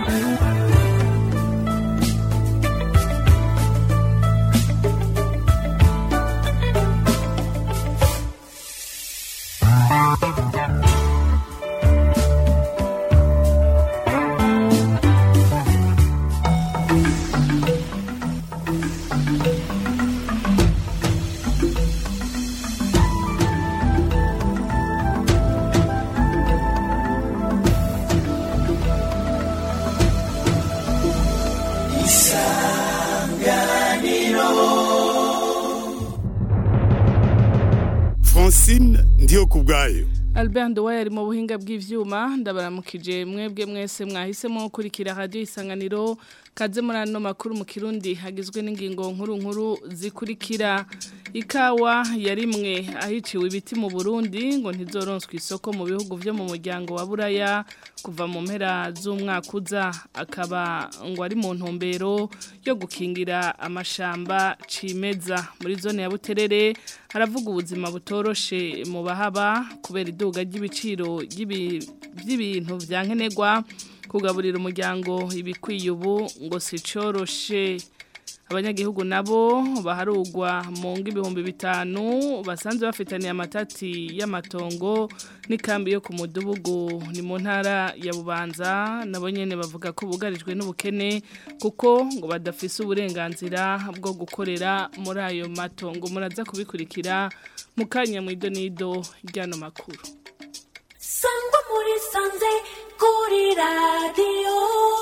Francine ndiyo kubwayo Albert Ndowaye ari mu buhinga bw'ivyuma ndabaramukije mwebwe mwese mwahisemo gukurikira radio isanganiro kaze muri ano makuru mu kirundi hagizwe n'ingingo nkuru nkuru zikurikira ikawa yarimwe ahiciwe ibiti mu Burundi ngo ntizoronswe isoko mu bihugu vyo mu muryango wa Buraya kuva mu mpera z'umwaka uza akaba ngo ari mu ntumbero yo gukingira amashamba cimeza muri zone ya Buterere haravuga ubuzima butoroshe mu bahaba kubera iduga ry'ibiciro by'ibintu vya nkenerwa kugaburira umuryango ibikwiye ubu ngo si coroshe abanyagihugu nabo baharugwa mu ibihumbi bitanu basanzwe bafitaniye amatati y'amatongo n'ikambi yo ku mudugudu ni mu ntara ya bubanza nabo nyine bavuga ko bugarijwe n'ubukene kuko ngo badafise uburenganzira bwo gukorera muri ayo matongo muraza kubikurikira mu kanya mu idonido ry'ano makuru sangwa muri sanze kuri radiyo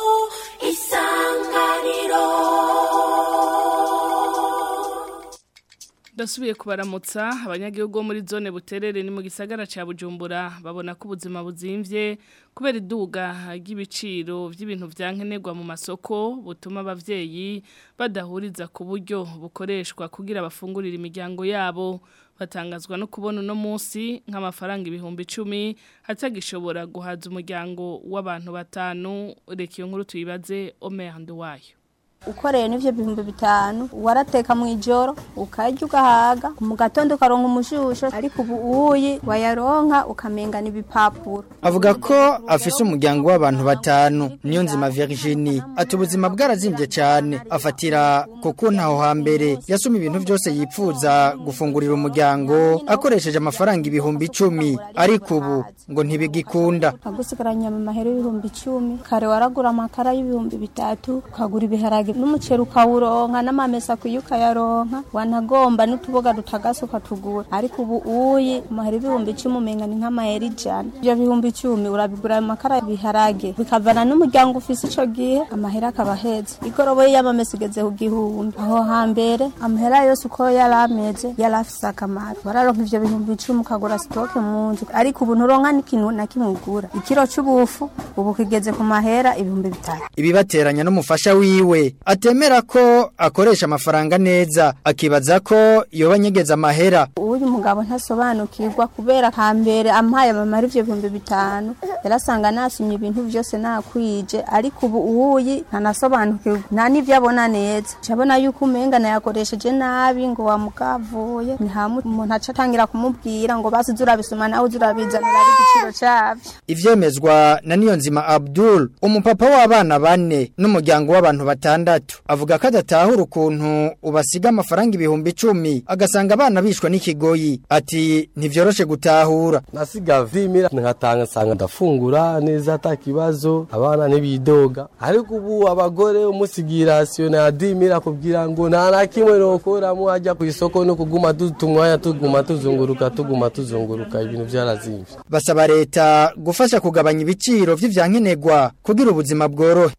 isanganiro Dasubiye kubaramutsa abanyagihugu bo muri zone buterere ni mu gisagara ca Bujumbura babona ko ubuzima buzimvye kubera iduga ry'ibiciro by'ibintu vyankenerwa mu masoko butuma abavyeyi badahuriza ku buryo bukoreshwa kugira bafungurire imiryango yabo batangazwa no kubona uno munsi nk'amafaranga ibihumbi icumi atagishobora guhaza umuryango w'abantu batanu reka iyo nkuru tuyibaze Omer Nduwayo ukoreye n'ivyo bihumbi bitanu warateka mu ijoro ukarya ugahaga mu gatondo ukaronka umushusho ariko ubu uyi wayaronka ukamengana ibipapuro avuga ko afise umuryango w'abantu batanu niyo nzima Virginie ati ubuzima bwarazimbye cyane afatira kuko ntaho hambere yasoma ibintu byose yipfuza gufungurira umuryango akoresheje amafaranga ibihumbi icumi ariko ubu ngo ntibigikunda agusigaranye mu mahera y'ibihumbi icumi kare waragura amakara y'ibihumbi bitatu ukagura ibiharage n'umuceri ukawuronka n'amamesa kuyo ukayaronka wanagomba n'utuboga dutagase ukatugura ariko ubu uyi amahera ibihumbi icumi umenga ni nk'amahera ijana ibyo bihumbi icumi urabigura ayo makara biharage bikavana n'umuryango ufise ico gihe amahera akaba aheze igoroboye y'amamesa igeze ku gihumbi aho hambere amahera yose uko yari ameze yari afise akamaro wararonka ivyo bihumbi icumi ukagura sitoke mu nzu ariko ubu nturonka n'ikintu na kimwe ugura ikiro c'ubufu ubu kigeze ku mahera ibihumbi bitatu ibibateranya n'umufasha wiwe atemera ko akoresha amafaranga neza akibaza ko yoba nyegeza amahera uyu mugabo ntasobanukirwa kubera hambere ampaye amamara ivyo bihumbi bitanu yarasanga nasumye ibintu vyose nakwije ariko ubu uyi ntanasobanukirwa nta n'ivyo abona neza cabona yuko umenga nayakoresheje nabi ngo wamukavuye ni hamwe umuntu aca atangira kumubwira ngo basi urabisoma nawe urabizanira ari igiciro cavyo ivyemezwa na niyonzima Abdul umupapa w'abana bane n'umuryango w'abantu batandatu avuga ko adatahura ukuntu ubasiga amafaranga ibihumbi icumi agasanga abana bishwa n'ikigoyi ati ntivyoroshe gutahura nasiga vimira nkatanga sanga ndafungura neza atakibazo abana ntibidoga ariko ubu abagore umusigira rasiyo na dimira kugira ngo nta na kimwe nokoramo ajya ku isoko no kuguma dutumwanya tuguma tuzunguruka tuguma tuzunguruka ibintu vyarazimvye basaba leta gufasha kugabanya ibiciro vy'ivyankenerwa kugira ubuzima bworohe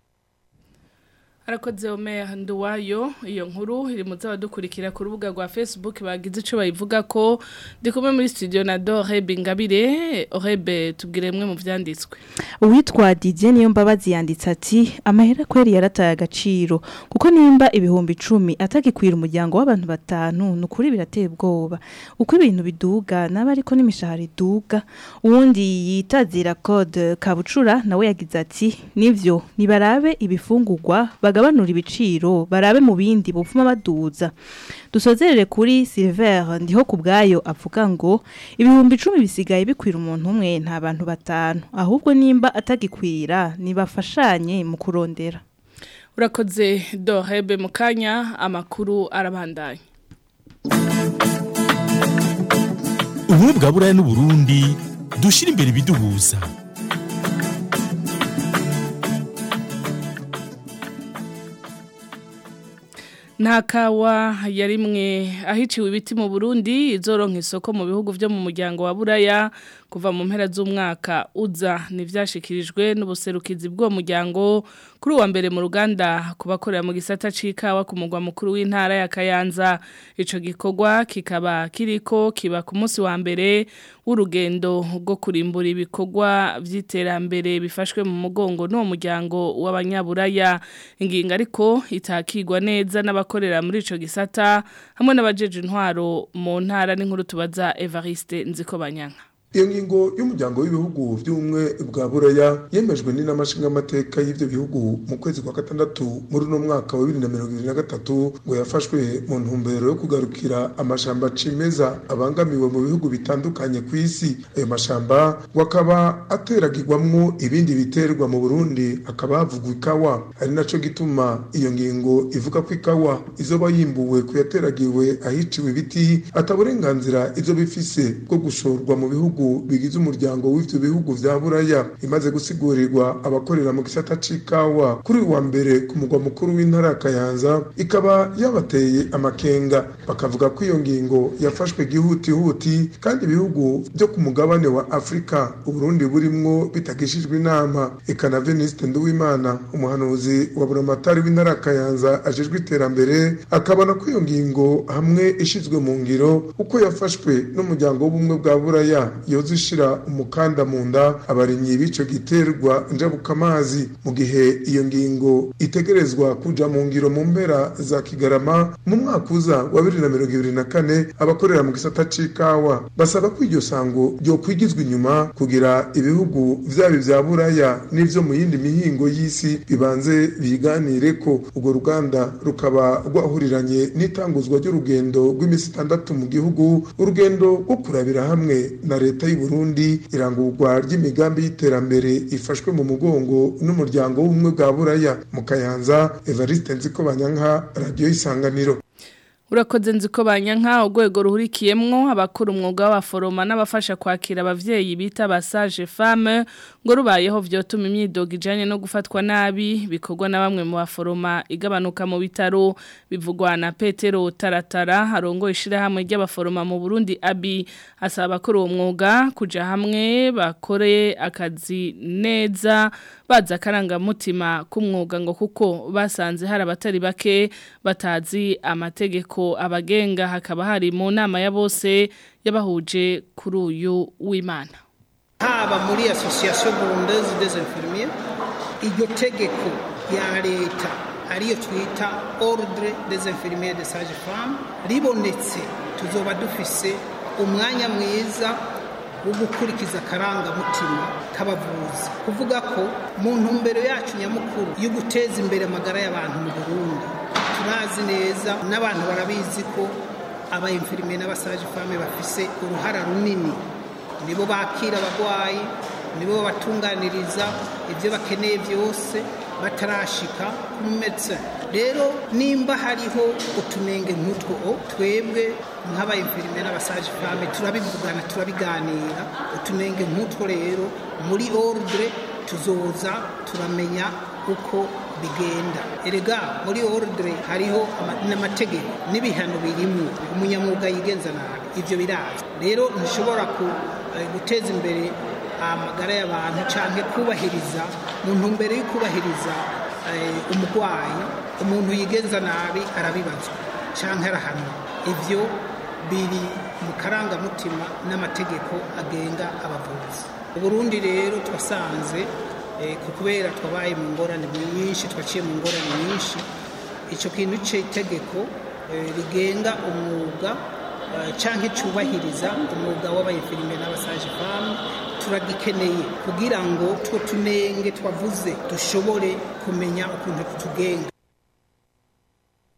Arakoze Omer Nduwayo iyo nkuru iri mu zabadukurikira ku rubuga rwa Facebook bagize ico bayivuga ko ndi kumwe muri studio na Dore Bingabire Orebe tubwire mwe mu vyanditswe Uwitwa Didier niyo mbabazi yanditse ati amahera kweri yarataye agaciro kuko nimba ibihumbi 10 atagikwira umuryango w'abantu batanu nukuri birateye ubwoba uko ibintu biduga naba ariko n'imishahara iduga uwundi yitazira code kabucura nawe yagize ati nivyo nibarabe ibifungurwa bagabanura ibiciro barabe mu bindi buvuma baduza dusozerere kuri Silver ndiho ku bwayo avuga ngo ibihumbi icumi bisigaye bikwira umuntu umwe nta bantu batanu ahubwo nimba atagikwira nibafashanye mu kurondera urakoze dohebe mu kanya amakuru arabandanya ubumwe bwa buraya n'uburundi dushyira imbere ibiduhuza nta kawa ya rimwe ahiciwe ibiti mu burundi izoronka isoko mu bihugu byo mu muryango wa buraya kuva mu mpera z'umwaka uza ntibyashyikirijwe n'ubuserukizi bw'uwo muryango kuri uwa mbere mu ruganda ku bakorera mu gisata c'ikawa ku mugwa mukuru w'intara ya kayanza ico gikorwa kikaba kiriko kiba ku munsi wa mbere w'urugendo rwo kurimbura ibikorwa by'iterambere bifashwe mu mugongo n'uwo muryango w'abanyaburaya ingingo ariko itakigwa neza n'abakorera muri ico gisata hamwe n'abajeje intwaro mu ntara n'inkuru tubaza Evariste Nzikobanyanka iyo ngingo y'umuryango w'ibihugu by'ubumwe bwa buraya yemejwe n'inamashinga amateka y'ibyo bihugu mu kwezi kwa gatandatu muri uno mwaka wa bibiri na mirongo ibiri na gatatu ngo yafashwe mu ntumbero yo kugarukira amashamba cimeza abangamiwe mu bihugu bitandukanye ku isi ayo mashamba ngo akaba ateragirwamwo ibindi biterwa mu burundi hakaba havugwa ikawa ari naco gituma iyo ngingo ivuga ko ikawa izoba yimbuwe ku yateragiwe ahiciwe ibiti ataburenganzira izo bifise bwo gushorwa mu bihugu bigize umuryango w'ivyo bihugu vya buraya imaze gusigurirwa abakorera mu gisata c'ikawa kuri uwa mbere ku mugwa mukuru w'intara ya kayanza ikaba yabateye amakenga bakavuga ko iyo ngingo yafashwe gihutihuti kandi ibihugu byo ku mugabane wa afurika uburundi burimwo bitagishijwe inama eka na veniste nduwimana umuhanuzi wa buramatari w'intara ya kayanza ajejwe iterambere akabona ko iyo ngingo hamwe ishizwe mu ngiro uko yafashwe n'umuryango w'ubumwe bwa buraya yoza ishira umukanda mu nda abarimyi b'ico giterwa njabukamazi mu gihe iyo ngingo itegerezwa kuja mu ngiro mu mpera za kigarama mu mwaka uza wa bibiri na mirongo ibiri na kane abakorera mu gisata c'ikawa basaba ko iryo sango ryokwigizwa inyuma kugira ibihugu vyaba vya buraya n'ivyo mu yindi mihingo y'isi bibanze biganire ko urwo ruganda rukaba rwahuriranye n'itanguzwa ry'urugendo rw'imisi itandatu mu gihugu urugendo rwo kurabira hamwe na leta y'u Burundi irangurwa ry'imigambi y'iterambere ifashwe mu mugongo n'umuryango w'ubumwe bwa buraya mu kayanza Evariste Nzikobanyanka radio isanganiro Urakoze nziko banyanka urwego ruhurikiyemwo abakora umwuga w'abaforoma n'abafasha kwakira abavyeyi bita basaje femme ngo rubayeho vyotuma imyidogo ijanye no gufatwa nabi bikorwa na bamwe mu baforoma igabanuka mu bitaro bivugwa na Petero Taratara harongo ishira hamwe ry'abaforoma mu Burundi abi asaba abakora uwo mwuga kuja hamwe bakore akazi neza baza karangamutima k'umwuga ngo kuko basanze hari abatari bake batazi amategeko abagenga hakaba hari mu nama ya bose yabahuje kuri uyu w'Imana haba muri association burundaise des infirmiers iryo tegeko ya leta ariyo twita ordre des infirmiers de sage femme ribonetse tuzoba dufise umwanya mwiza wo gukurikiza akarangamutima k'abavuzi kuvuga ko mu ntumbero yacu nyamukuru yo guteza imbere amagara y'abantu mu burundi turazi neza n'abantu barabizi ko aba infirmier n'abasaje femme bafise uruhara runini nibo bakira abagwayi nibo babatunganiriza ibyo bakeneye byose batarashika ku medecin rero nimba hariho utunenge nk'utwo twebwe nk'abayimfirime n'abasaje femme turabivugana turabiganira utunenge nk'utwo rero muri ordre tuzoza turamenya uko bigenda erega muri ordre hariho n'amategeko n'ibihano birimo umunyamwuga yigenza nabi ibyo biraza rero ntushobora guteza imbere amagara y'abantu cyangwa kubahiriza mu ntumbero yo kubahiriza umurwayi umuntu yigenza nabi arabibazwa cyangwa arahanwa ibyo biri mu karangamutima n'amategeko agenga abavuzi uburundi rero twasanze kubera twabaye mu ngorane nyinshi twaciye mu ngorane nyinshi icyo kintu cy'itegeko rigenga umwuga cyangwa cyubahiriza umwuga w'abayifirime n'abasaje famu turagikeneye kugira ngo two tunenge twavuze dushobore kumenya ukuntu tutugenga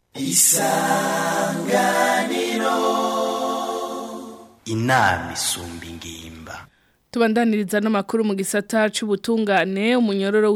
inama isumba ingimba Tubandaniriza n'amakuru mu gisata c'ubutungane umunyororo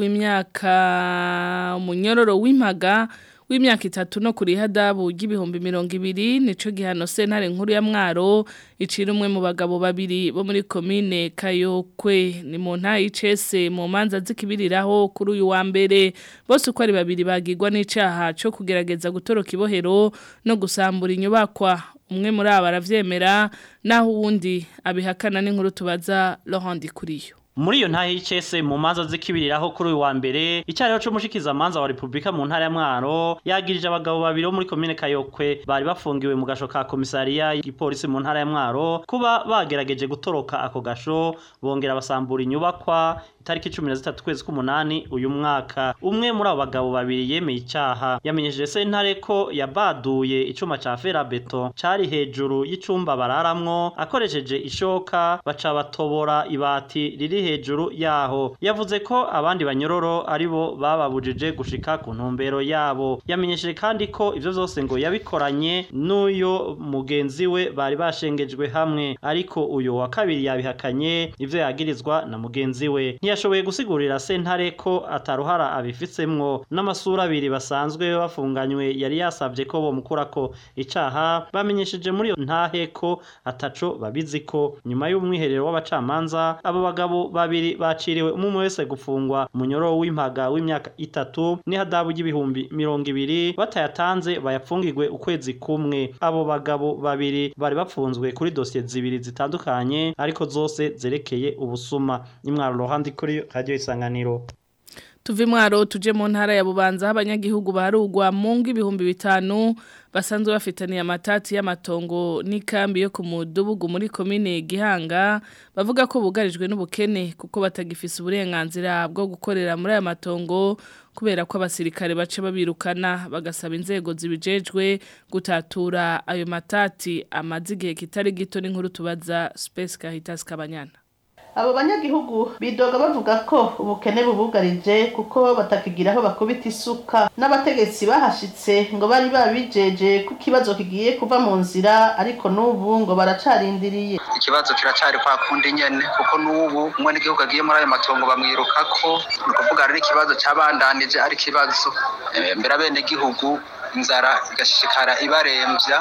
w'imyaka umunyororo w'impaga w'imyaka itatu no kuri hadabu y'ibihumbi mirongo ibiri nico gihano sentare nkuru ya mwaro icira umwe mu bagabo babiri bo muri komine Kayokwe ni mu nta y'icese mu manza zikibiriraho kuri uyu wa mbere bose uko ari babiri bagirwa n'icaha co kugerageza gutoroka ibohero no gusambura inyubakwa umwe muri aba aravyemera naho uwundi abihakana n'inkuru tubaza Laurent Kuriyo muri iyo ntahe y'icese mu manza zikibiriraho kuri uyu wa mbere icyariho c'umushikiza manza wa Republika mu ntara ya Mwaro yagirije abagabo babiri bo muri komine Kayokwe bari bafungiwe mu gasho ka komisariya y'igipolisi mu ntara ya Mwaro kuba bagerageje gutoroka ako gasho bongera basambura inyubakwa itariki 13 kwezi k'umunani uyu mwaka umwe muri abo bagabo babiri yemeye icyaha yamenyesheje sentare ko yabaduye icuma ca ferabeto cari hejuru y'icumba bararamwo akoresheje ishoka baca batobora ibati riri hejuru yaho yavuze ko abandi banyororo aribo bababujije gushika ku ntumbero yabo yamenyesheje kandi ko ivyo vyose ngo yabikoranye n'uyo mugenzi we bari bashengejwe hamwe ariko uyu wa kabiri yabihakanye ivyo yagirizwa na mugenzi we ntiyashoboye gusigurira sentare ko ataruhara abifitsemwo n'amasura abiri basanzwe bafunganywe yari yasavye ko bomukurako icaha bamenyesheje muri iyo ntahe ko ataco babiziko nyuma y'umwiherero w'abacamanza abo bagabo babiri baciriwe umwe wese gufungwa umunyoro w'impaga w'imyaka itatu n'ihadabu y'ibihumbi mirongo ibiri batayatanze bayapfungirwe ukwezi kumwe abo bagabo babiri bari bapfunzwe kuri dosiye zibiri zitandukanye ariko zose zerekeye ubusuma nimwaro rohandi kuri radio isanganiro tuve mwaro tuje mu ntara ya bubanza abanyagihugu barugwa mu ngo ibihumbi bitanu basanzwe bafitaniye amatati y'amatongo n'ikambi yo ku mudugudu muri komine Gihanga bavuga ko bugarijwe n'ubukene kuko batagifise uburenganzira bwo gukorera muri aya matongo kubera ko abasirikare bace babirukana bagasaba inzego zibijejwe gutatura ayo matati amaze igihe kitari gito n'inkuru tubaza Space Caritas Kabanyana abo banyagihugu bidoga bavuga ko ubukene bubugarije kuko batakigira aho bakubita isuka n'abategetsi bahashitse ngo bari babijeje ko ikibazo kigiye kuva mu nzira ariko n'ubu ngo baracarindiriye ikibazo kiracari kwa kundi nyene kuko n'ubu umwe n'igihugu agiye muri ayo matongo bamwirukako ni ukuvuga rero ikibazo cabandanije ari ikibazo mbere abenegihugu inzara igashishikara ibaremvya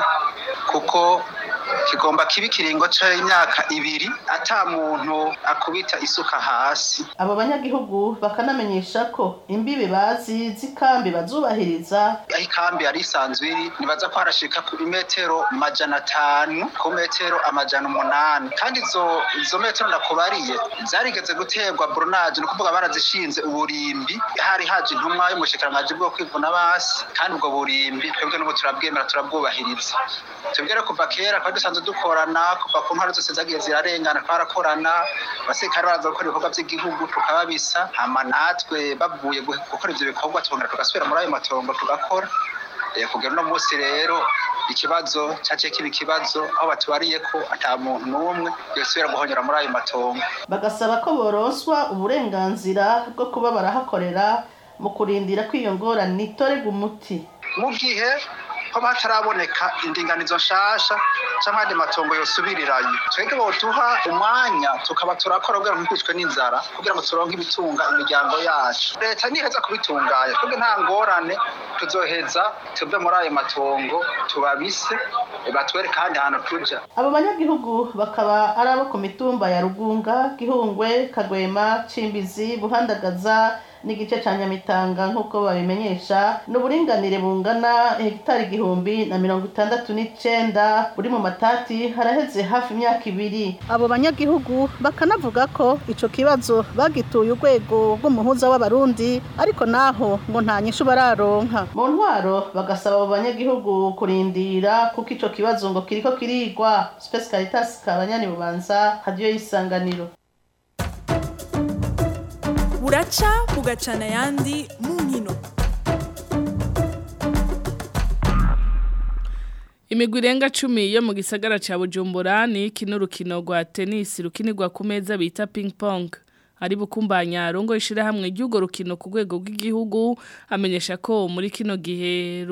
kuko kigomba kiba ikiringo c'imyaka ibiri ata muntu akubita isuka hasi abo banyagihugu bakanamenyesha ko imbibe bazi z'ikambi bazubahiriza aho ikambi yari isanzwe iri nibaza ko harashika ku metero majana atanu ku metero amajana umunani kandi izo izo metero ndakubariye zarigeze guterwa brunaje ni ukuvuga barazishinze uburimbi hari haje intumwa y'umushikiranganji bwo kwivuna basi kandi ubwo burimbi twebwe n'ubu turabwemera turabwubahiriza twebwe rero kuva kera twari dusanzwe dukorana kuva ku ntwaro zose zagiye zirarengana twarakorana abasirikare baraza gukora ibikorwa by'igihugu tukababisa hama natwe bavuye gukora ivyo bikorwa tubongera tugasubira muri ayo matongo tugakora kugera uno munsi rero ikibazo cyaciye kiba ikibazo aho batubariye ko ata muntu n'umwe yosubira guhonyora muri ayo matongo bagasaba ko boronswa uburenganzira bwo kuba barahakorera mu kurindira ko iyo ngorane itorerwa umuti mu gihe ko hataraboneka indinganizo nshasha cyangwa andi matongo yosubirirayo twebwe boduha umwanya tukaba turakora kugira ngo ntitwicwe n'inzara kugira ngo turonke ibitunga imiryango yacu leta niheza kubitunganya twebwe nta ngorane tuzoheza tuve muri ayo matongo tubabise batwereke ahandi hantu tuja abo banyagihugu bakaba ari abo ku mitumba ya rugunga gihungwe kagwema cimbizi buhandagaza n'igice ca nyamitanga nk'uko babimenyesha n'uburinganire bungana hegitari igihumbi na mirongo itandatu n'icenda buri mu matati haraheze hafi imyaka ibiri abo banyagihugu bakanavuga ko ico kibazo bagituye urwego rw'umuhuza w'abarundi ariko naho ngo nta nyishu bararonka mu ntwaro bagasaba abo banyagihugu kurindira kuko ico kibazo ngo kiriko kirigwa Space Caritas kabanyani bubanza radio y'isanganiro buraca bugacana ayandi mu nkino imigwi irenga cumi yo mu gisagara cya bujumbura ni iki n'urukino rwa tenisi rukinirwa ku meza bita ping pong ari bukumbanya rongo ishirahamwe ry'ugo rukino ku rwego rw'igihugu amenyesha ko muri kino gihe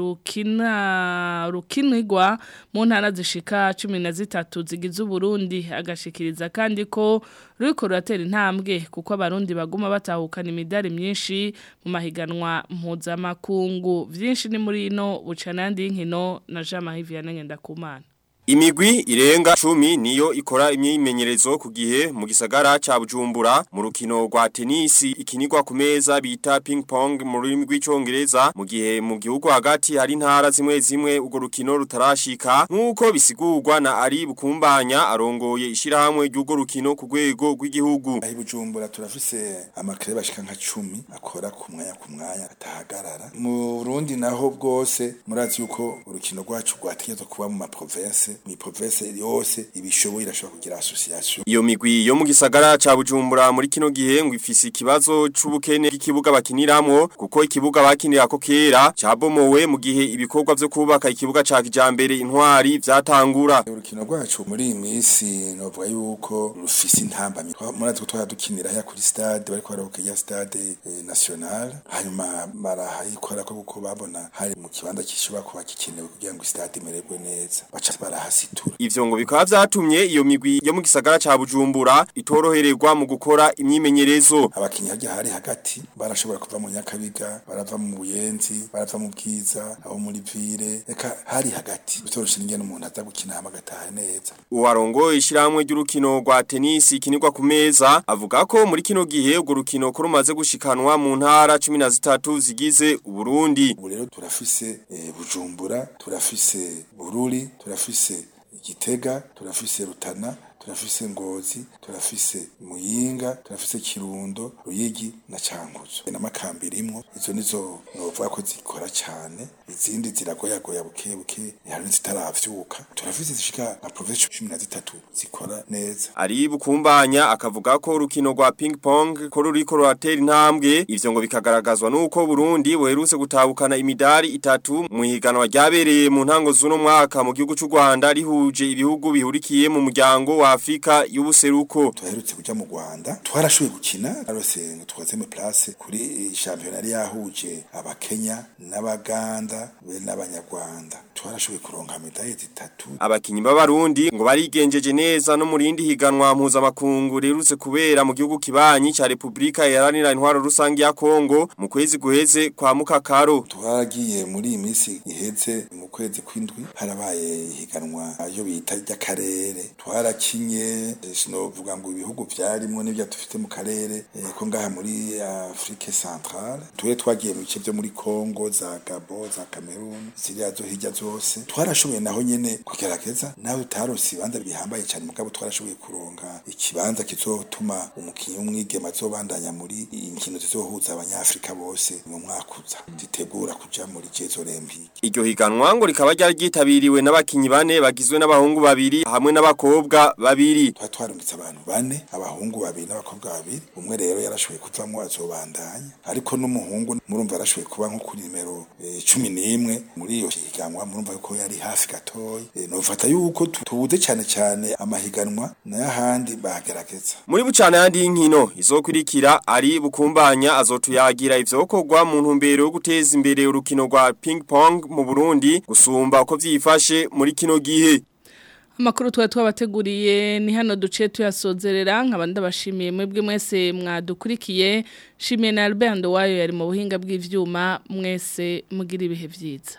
rukina rukinirwa mu ntara zishika 13 zigize Burundi agashikiriza kandi ko ruriko ruratera intambwe kuko abarundi baguma batahukana imidari myinshi mu mahiganwa mpuzamakungu vyinshi ni muri ino bucanandi y'inkino na Jean Marie Vianney Ngendakumana Imigwi irenga cumi niyo ikora imyimenyerezo ku gihe mu gisagara ca Bujumbura mu rukino rwa tenisi ikinirwa ku meza bita ping pong mu rurimi rw'icongereza mu gihe mu gihugu hagati hari intara zimwe zimwe urwo rukino rutarashika nk'uko bisigurwa na ari bukumbanya arongoye ishirahamwe ry'urwo rukino ku rwego rw'igihugu ahi Bujumbura turafise amakare bashika nka 10 akora ku mwanya ku mwanya atahagarara mu Burundi naho bwose murazi yuko urukino rwacu rwategezwe kuba mu ma province mi province yose ibishoboye irashobora kugira association iyo migwi yo mu gisagara ca Bujumbura muri kino gihe ngo ifise ikibazo c'ubukene bw'ikibuga bakiniramwo kuko ikibuga bakinira ko kera cabomowe mu gihe ibikorwa vyo kubaka ikibuga ca kijambere intwari vyatangura urukino rwacu muri iyi minsi novuga yuko rufise intambamyi murazi ko twara dukinira ya kuri stade bariko barabuka ya stade eh, national hanyuma barahayikora ko kuko babona hari mu kibanza kishobora kuba gikenewe kugira ngo stade imererwe neza baca baraha hasitura ivyo ngo bikaba vyatumye iyo migwi yo mu gisagara ca Bujumbura itorohererwa mu gukora imyimenyerezo abakinyi harya hari hagati barashobora kuva mu Nyakabiga barava mu Buyenzi barava mu Bwiza abo muri Vire eka hari hagati bitoroshe n'ingene umuntu aza gukina hama gataha neza uwarongo ishiramwe ry'urukino rwa tennis ikinirwa ku meza avuga ko muri kino gihe urwo rukino ko rumaze gushikanwa mu ntara 13 zigize Uburundi ubu rero turafise eh, Bujumbura turafise Bururi turafise Igitega turafise Rutana turafise Ngozi turafise Muyinga turafise Kirundo Ruyigi na Cankuzo na makambirimwo izo nizo novuga ko zikora cyane izindi ziragoyagoya buke buke hari zitaravyuka turafise zishika na province 13 zikora neza ari bukumbanya akavuga ko urukino rwa ping pong ko ruriko ruratera intambwe ivyo ngo bikagaragazwa nuko Burundi buherutse gutabukana imidari itatu mu higanwa ryabereye mu ntango z'uno mwaka mu gihugu cy'u Rwanda rihuje ibihugu bihurikiye mu muryango wa Afrika y'ubuseruko tuherutse kuja mu Rwanda twarashoboye gukina arose twazeme place kuri championnat yahuje abakenya n'abaganda be n'abanyarwanda twarashoboye kuronka medaille zitatu abakinyi b'abarundi ngo barigenjeje neza no murindi higanwa mpuzamakungu rirutse kubera mu gihugu kibanyi ca Republika Iharanira Intwaro Rusangi ya Kongo mu kwezi guheze kwa Mukakaro twaragiye muri iyi minsi iheze mu kwezi kw'indwi harabaye higanwa yo bita ry'akarere twarakinye sinovuga ngo ibihugu vyarimwo n'ivyo dufite mu karere eh, ko ngaha muri Afrique Centrale tuwe twagiye mu bice vyo muri Congo za Gabon za Cameroon ziriya zo hirya zose twarashoboye naho nyene kugerageza nawe utaronse ibibanza bihambaye cyane mugabo twarashoboye kuronka ikibanza kizotuma umukinyi w'umwigema azobandanya muri inkino zizohuza abanyafrika bose mu mwaka uza zitegura kuja muri Jeux Olympiques iryo higanwa ngo rikaba ryari ryitabiriwe n'abakinyi bane bagizwe n'abahungu babiri hamwe n'abakobwa babiri twa twarungitse abantu bane abahungu babiri n'abakobwa babiri umwe rero yarashoboye kuvamwo azobandanya ariko n'umuhungu murumva yarashoboye kuba nko kuri nimero eh, cumi n'imwe muri iyo higanwa murumva yuko yari hafi gatoya eh, nofata yuko tubuze cyane cyane amahiganwa n'ayahandi bagerageza muri bucana yandi y'inkino izokurikira ari bukumbanya azotuyagira ivyokorwa mu ntumbero yo guteza imbere urukino rwa ping pong mu Burundi gusumba uko vyifashe muri kino gihe Amakuru tuwa twabateguriye ni hano duce tuyasozerera nkabanda bashimiye mwebwe mwese mwadukurikiye shimiye na Albert Ndowayo yari mu buhinga bw'ivyuma mwese mugira ibihe vyiza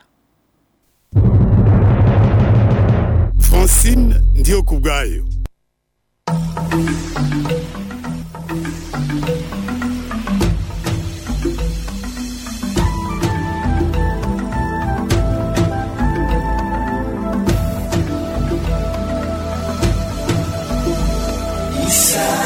Francine ndiyo kubgayo Isa